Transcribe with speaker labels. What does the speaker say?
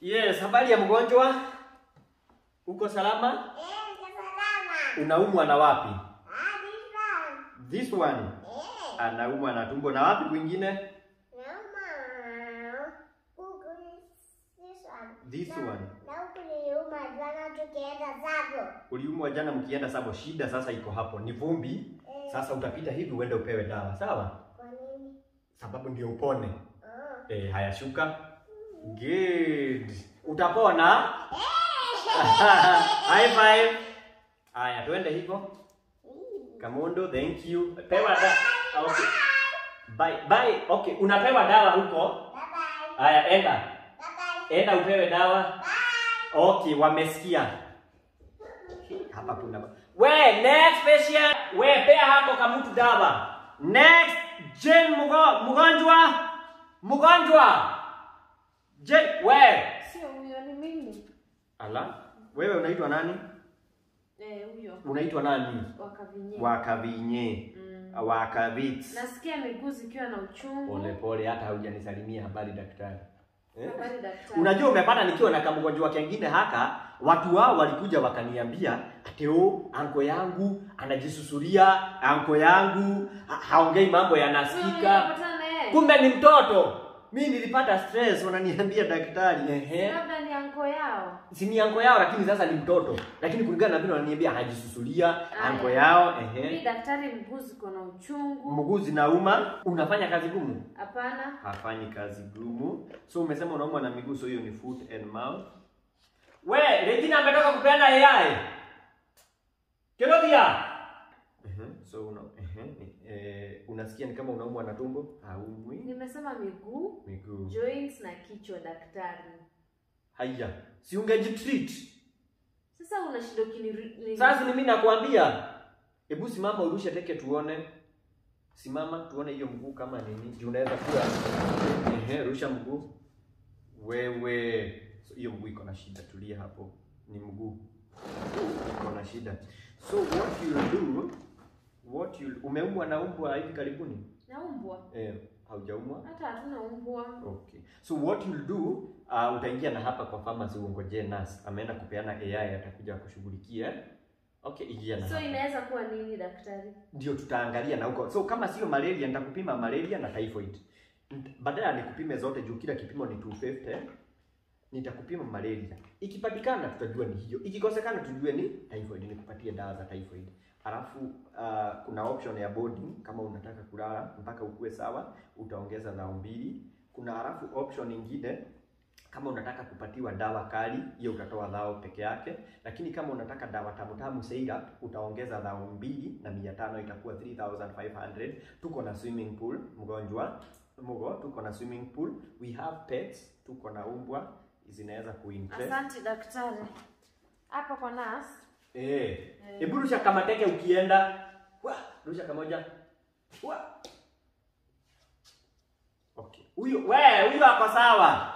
Speaker 1: Yes, habari ya mgonjwa? Uko salama?
Speaker 2: Eh, niko salama.
Speaker 1: Unaumwa na wapi?
Speaker 2: Ah, this one.
Speaker 1: This one.
Speaker 2: Eh,
Speaker 1: Anaumwa na tumbo na wapi kwingine?
Speaker 2: nauma. Huku ni this one.
Speaker 1: This
Speaker 2: Na-
Speaker 1: one.
Speaker 2: Na huku niliuma jana tukienda Savo.
Speaker 1: Uliumwa jana mkienda sabo, shida sasa iko hapo. Ni vumbi.
Speaker 2: Eh,
Speaker 1: Sasa utapita hivi uende upewe dawa, sawa?
Speaker 2: Kwa nini?
Speaker 1: Sababu ndio upone.
Speaker 2: Oh.
Speaker 1: Eh, haya shuka. Good. Utapona? High five. Haya, twende hivyo. Kamondo, thank you. Pewa da. Okay. Bye. Bye. Okay, unapewa dawa huko.
Speaker 2: Bye bye.
Speaker 1: Haya, enda.
Speaker 2: Bye bye.
Speaker 1: Enda upewe dawa.
Speaker 2: Bye.
Speaker 1: Okay, wamesikia. Hapa kuna we next patient, we pea hapo kama mtu dawa. Next Jen mugo, mgonjwa. Mgonjwa. Jen we.
Speaker 3: Sio huyo, ni mimi.
Speaker 1: Ala, wewe unaitwa nani?
Speaker 3: Eh, huyo
Speaker 1: Unaitwa nani?
Speaker 3: wakavinye.
Speaker 1: Wakavinye.
Speaker 3: Mm.
Speaker 1: Wakavits.
Speaker 3: Nasikia miguu zikiwa na uchungu.
Speaker 1: Pole pole, hata haujanisalimia habari daktari. Eh?
Speaker 3: Habari daktari.
Speaker 1: Unajua umepata nikiwa na kamgonjwa kengine haka, watu wao walikuja wakaniambia ati oh, anko yangu anajisusuria, anko yangu ha haongei mambo
Speaker 3: Wewe
Speaker 1: yanasikika.
Speaker 3: unapatana na yeye?
Speaker 1: Kumbe ni mtoto. Mimi nilipata stress, wananiambia daktari, ehe.
Speaker 3: Labda ni anko yao.
Speaker 1: Si ni anko yao lakini sasa ni mtoto. Lakini kulingana na vile wananiambia anajisusulia, anko
Speaker 3: Aya.
Speaker 1: yao,
Speaker 3: Mimi
Speaker 1: ehe.
Speaker 3: daktari, mguu ziko na uchungu.
Speaker 1: Mguu zinauma, unafanya kazi gumu?
Speaker 3: Hapana.
Speaker 1: hafanyi kazi gumu. So umesema unaumwa na miguu, so hiyo ni foot and mouth. We, Regina ametoka kupeana AI. Kirodia. Uh-huh. So una, uh-huh. eh, unasikia ni kama unaumwa na tumbo? Haumwi.
Speaker 3: Nimesema miguu,
Speaker 1: Miguu.
Speaker 3: joints na kichwa daktari.
Speaker 1: Haya. Si ungejitreat.
Speaker 3: Sasa una shida ukini
Speaker 1: Sasa ni mimi nakwambia. Hebu simama urushe teke tuone. Simama tuone hiyo mguu kama nini. Juu unaweza kuwa ehe, rusha mguu. Wewe so, hiyo mguu iko na shida, tulia hapo. Ni mguu iko na shida. So what you do, what you umeumwa na umbwa hivi karibuni?
Speaker 3: naumbwa.
Speaker 1: Eh, haujaumwa?
Speaker 3: Hata hatuna umbwa.
Speaker 1: Okay. So what you'll do, uh, utaingia na hapa kwa pharmacy uongojee nurse. Ameenda kupeana AI atakuja kushughulikia. Okay, ingia na
Speaker 3: So
Speaker 1: hapa.
Speaker 3: inaweza kuwa nini daktari?
Speaker 1: ndio tutaangalia na huko. So kama sio malaria, nitakupima malaria na typhoid. Nt- Badala ya nikupime zote juu kila kipimo ni 250, nitakupima malaria. Ikipatikana tutajua ni hiyo, ikikosekana tujue ni typhoid, nikupatie dawa za typhoid. Alafu uh, kuna option ya boarding kama unataka kulala mpaka ukue sawa, utaongeza dhao mbili. Kuna alafu option ingine kama unataka kupatiwa dawa kali, hiyo utatoa dhao peke yake, lakini kama unataka dawa tamu tamu syrup utaongeza dhao mbili na mia tano itakuwa 3500 tuko na swimming pool mgonjwa mgo tuko na swimming pool we have pets tuko na umbwa zinaweza kuinterest
Speaker 3: Asante daktari. Hapa kwa nurse.
Speaker 1: eh hebu rusha kama teke ukienda wa rusha kamoja wa okay huyo we huyo ako sawa